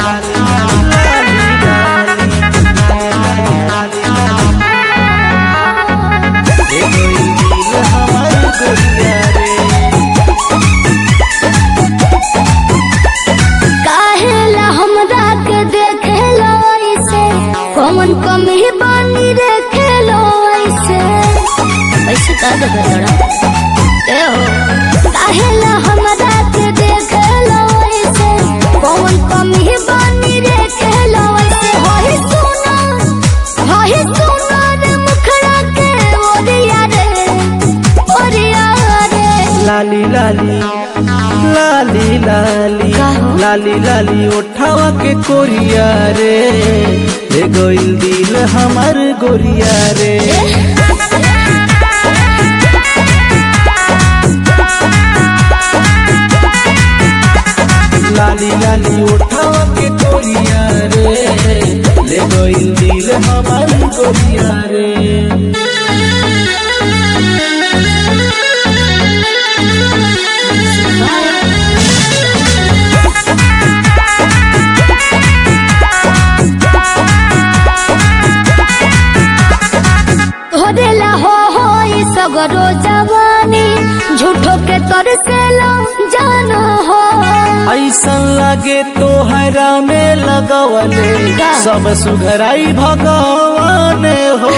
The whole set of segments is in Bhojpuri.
काहेला हमरा के देखेलो ऐसे कौन कमी बानी देखेलो ऐसे ऐसे का देखे तोरा ए हो काहेला हमरा के देखेलो ऐसे कौन कमी बानी देखेलो ऐसे होई सुना होई सुना रे मुखड़ा के ओरिया रे ओरिया रे लाली लाली लाली लाली का हो? लाली लाली उठावा के कोरिया रे ले गोइल दिल हमार गोरिया रे लाली लाली उठावा के कोरिया रे ले गोइल दिल हमार गोरिया रे होदेला हो हो ई सगरो जवानी झूठो के तरसेला जानो हो ऐसन लागे तोहरा में लगवले का? सब सुघराई भगवान हो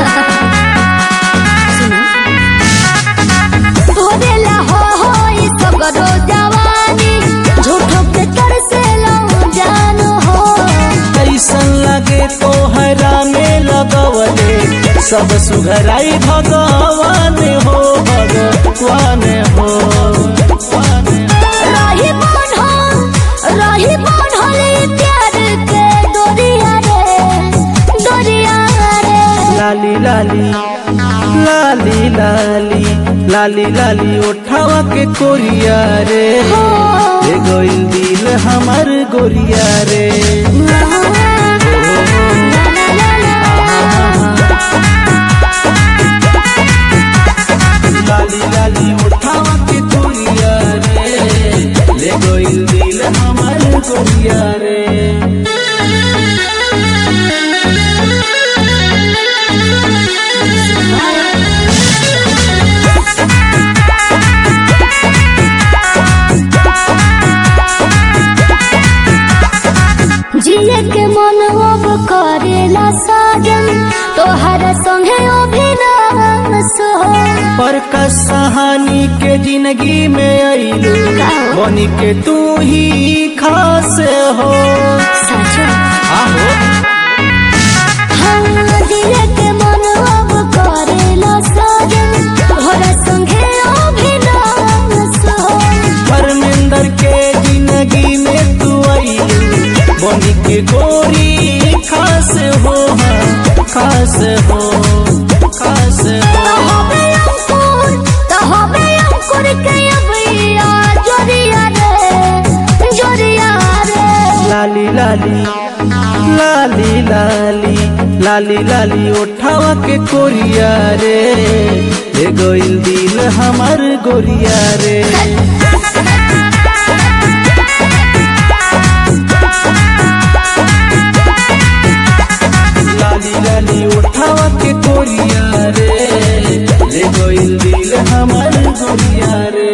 होदेला हो हो ई सगरो जवानी झूठो के तरसेला जानो हो ऐसन लागे तोहरा में लगवले सब सुघराई भगवान हो भगवान हो रही बन हो रही बन हो ई प्यार के डोरिया रे डोरिया रे लाली लाली लाली लाली लाली लाली उठावा के कोरिया रे ले गोइल दिल हमार गोरिया रे लाली लाली उठावा के कोरिया रे ले गोइल दिल हमार गोरिया रे जिए के मन अब करेला साजन तोहर संगे अभिनाश हो पर कहानी के जिंदगी में अइलू बनी के तू ही खास हो सच आहो हाँ जिए के मन अब करेला साजन तोहर संगे अभिनाश हो परमिंदर के जिंदगी में तू अइलू बनी के गोरी खास हो हाँ, खास हो खास हो तहबे अंकुर तहबे अंकुर के अबैया जोरिया रे जोरिया रे लाली लाली लाली लाली लाली लाली उठावा के कोरिया रे ले गोइल दिल हमार गोरिया रे लाली लाली उठावा के कोरिया रे ले गोइल दिल हमार गोरिया रे